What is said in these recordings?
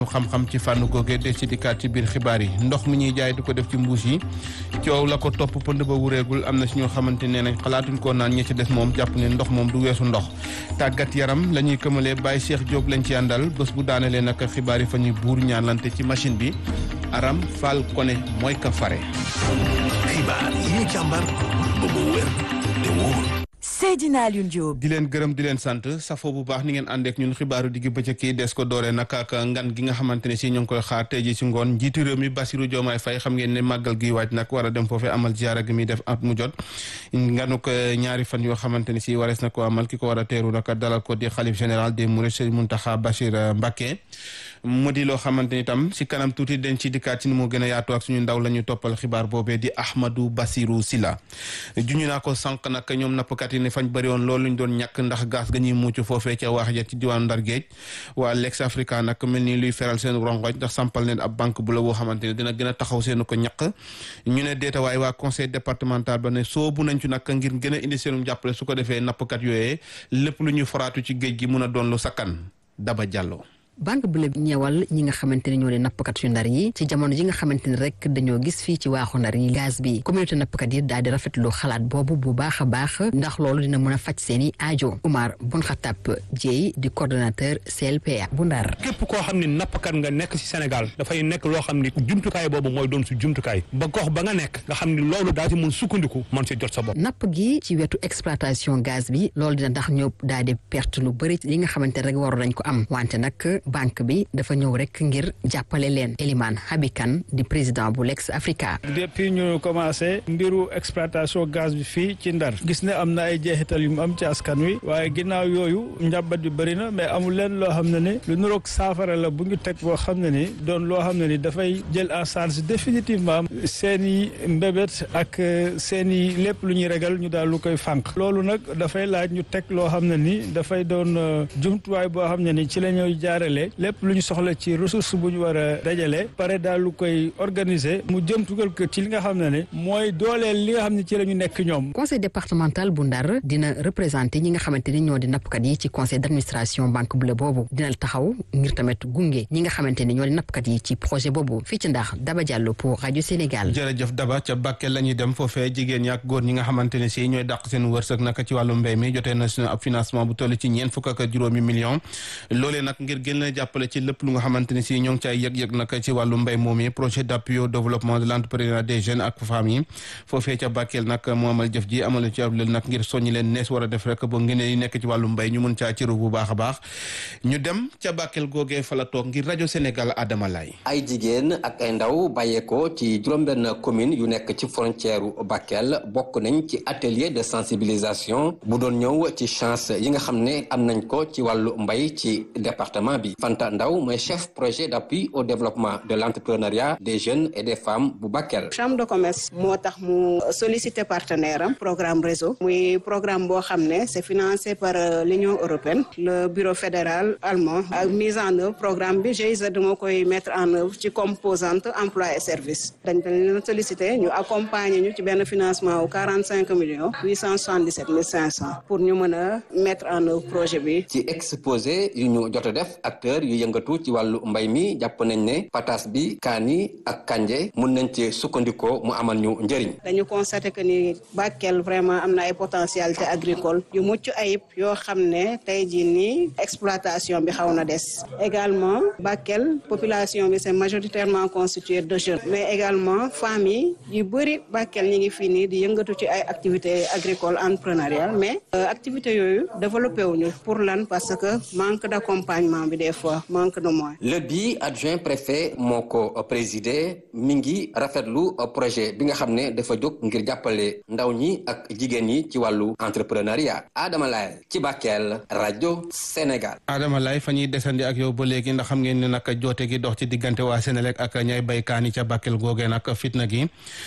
xam-xam ci fànn googe de ci dikkaat ci biir xibaar yi ndox mi ñuy jaay du ko def ci mbuus yi coow la ko topp pënd ba wureegul am na si ñoo xamante ne nañ xalaatuñ koo naan ñi ci des moom jàpp ne ndox moom du weesu ndox tàggat yaram la ñuy këmalee Baye Cheikh Diop lañ ci àndal bés bu daanelee nag xibaar yi fa ñuy buur ñaanlante ci machine bi Aram Fall Koné mooy ka fare. xibaar yi ñu càmbar ba mu wér te wóor. Seydina Alioune Diop. di leen gërëm di leen sant safo bu baax ni ngeen àndeek ñun xibaaru digg bëccëg kii des ko dooree nag ak ngan gi nga xamante ne si ñu ngi koy xaar tey ji si ngoon njiitu réew mi Bassirou Diomaye Faye xam ngeen ne màggal gi waaj nag war a dem foofee amal ziara gi muy def at mu jot nganu ko ñaari fan yoo xamante ne si warees na ko amal ki ko war a teeru nag dalal ko di xalif général des Mourides Serigne Mountakha Bachir Mbacké mu di loo xamante ni tam si kanam tuuti dañ ci dikkaat ci ni mu gën a yaatu ak suñu ndaw la ñu toppal xibaar boobee di Ahmadou Bassirou Silla juñu naa ko sànq nag ñoom nappkat yi ne fañ bëri woon loolu ñu doon ñàkk ndax gaas ga ñuy mucc foofee ca waax ja ci diwaanu Ndar Géej waa Lex Africa nag mel ni luy feral seen rongoñ ndax sampal leen ab banque bu la boo xamante ne dina gën a taxaw seen ko ñàkk ñu ne deeta waaye waa conseil départemental ba ne soobu nañ ci nag ngir gën a indi seenum jàppale su ko defee nappkat yooyee lépp lu ñuy foraatu ci géej gi mun a doon lu sakkan Daba Diallo banque bu la ñëwal ñi nga xamante ne ñoo di nappkat yu ndar yi ci jamono ji nga xamante ne rek dañoo gis fii ci waaxu ndar yi gaz bi communauté nappkat yi daal di rafetlu xalaat boobu bu baax a baax ndax loolu dina mën a faj seen i aajo Oumar Bun Xatap Dieye di coordonnateur CLPA bu ndar képp koo xam ne nappkat nga nekk ci Sénégal dafay nekk loo xam ni jumtukaay boobu mooy doon su jumtukaay ba gox ba nga nekk nga xam ni loolu daa ci mën sukkandiku mën si jot sa bopp napp gi ci wetu exploitation gaz bi loolu dina tax ñëw daal di perte lu bëri li nga xamante ne rek waru nañ ko am wante nag banque bi dafa ñëw rek ngir jàppale leen Eliman Habikan di président bu Lex Africa. depuis ñu commencé mbiru exploitation gaz bi fii ci Ndar gis ne am na ay jeexital yu mu am ci askan wi waaye ginnaaw yooyu njàmbat bi bëri na mais amul leen loo xam ne ni lu nuroog saafara la bu ñu teg boo xam ne ni doon loo xam ne ni dafay jël en charge définitivement seen i mbébét ak seen i lépp lu ñuy regal ñu daal lu koy fànq loolu nag dafay laaj ñu teg loo xam ne ni dafay doon jumtuwaay boo xam ne ni ci la ñuy jaarale lépp lu ñu soxla ci ressource bu ñu war a dajale pare daal lu koy organiser mu jëm tugal ko ci li nga xam ne ne mooy dooleel li nga xam ne ci la ñu nekk ñoom. conseil départemental bu Ndar dina représenté ñi nga xamante ni ñoo di nappkat yi ci conseil d' administration banque bleue boobu dina taxaw ngir tamit gunge ñi nga xamante ni ñoo di nappkat yi ci projet boobu fii ci Ndar Daba Diallo pour rajo Sénégal. jërëjëf Daba ca Bakel la ñuy dem foofee jigéen ñi ak góor ñi nga xamante ne si ñooy dàq seen wërsëg naka ci wàllu mbéy mi jotee na suñu ab financement bu toll ci ñeent fukk ak juróomi million loolee nag ngir gën leen jàppale ci lépp lu nga xamante ne si ñoo ngi caay yëg-yëg nag ci wàllu mbéy moom yi projet d' appui au développement de l' entrepreneuriat des jeunes ak femmes yi foofee ca Bakel nag moo amal jëf ji amal ci ab lël nag ngir soññi leen nees war a def rek ba ngeen yi nekk ci wàllu mbéy ñu mun caa ciru bu baax a baax ñu dem ca Bakel googee fa la toog ngir rajo Sénégal Adama Lay ay jigéen ak ay ndaw bàyyeekoo ci juróom-benn commune yu nekk ci frontière u Bakel bokk nañ ci atelier de sensibilisation bu doon ñëw ci chance yi nga xam ne am nañ ko ci wàllu mbay ci département bi Fanta Ndaw mooy chef projet d' appui au développement de l' entrepreneuriat des jeunes et des femmes bu Bakel. chambre de commerce moo tax mu sollicité partenaire am programme réseau muy programme boo xam ne c' est financé par l'Union européenne le bureau fédéral allemand ak mise en œuvre programme bi GIZ moo koy mettre en œuvre ci composante emploi et service dañ leen sollicité ñu accompagner ñu ci benn financement wu quarante cinq millions huit cent soixante dix sept mille cinq cent pour ñu mën a mettre en œuvre projet bi. ci exposé yu ñu jot a def acteur yu yëngatu ci wàllu mbay mi jàpp nañ ne patas bi kaani ak kanje mun nañ ci sukkandikoo mu amal ñu njëriñ. dañu constaté que ni Bakel vraiment am na ay potentialité agricole yu mucc ayib yoo xam ne tey jii nii exploitation bi xaw na des également Bakel population bi c'est majoritairement constituée de jeunes mais également femmes yi yu bëri Bakel ñi ngi fii nii di yëngatu ci ay activités agricoles entrepreneuriales mais activités yooyu développé wuñu pour lan parce que manque d'accompagnement bi des fois manque de moyens. le bi adjoint préfet moo ko présidé mi ngi rafetlu projet bi nga xam ne dafa jóg ngir jàppale ndaw ñi ak jigéen ñi ci wàllu entrepreneuriat Adama Laye ci Bakel rajo Sénégal. Adama Laye fa ñuy desandi ak yow ba léegi ndax xam ngeen ne nag joote gi dox ci diggante waa Sénélec ak ñay bay kaani ca Bakel googee nag fitna gi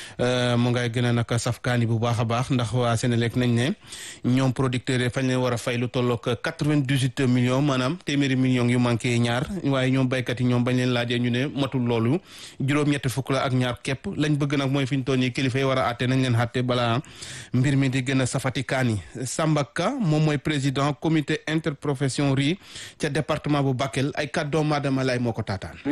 mu ngay gën a nag saf kaani bu baax a baax ndax waa Sénélec nañ ne ñoom producteurs yi fañ leen war a fay lu tolloog quatre-vingt-dix-huit millions maanaam téeméeri millions yu manqué ñaar waaye ñoom baykat yi ñoom bañ leen laajee ñu ne matul loolu juróom-ñetti fukk la ak ñaar képp lañ bëgg nag mooy fi ñu toll nii kilifa yi war a àtte nañ leen àtte balaa mbir mi di gën a safati kaani Samba Ka moom mooy président comité interprofession riz ca département bu Bakel ay kàddoom Adama Lay moo ko taataan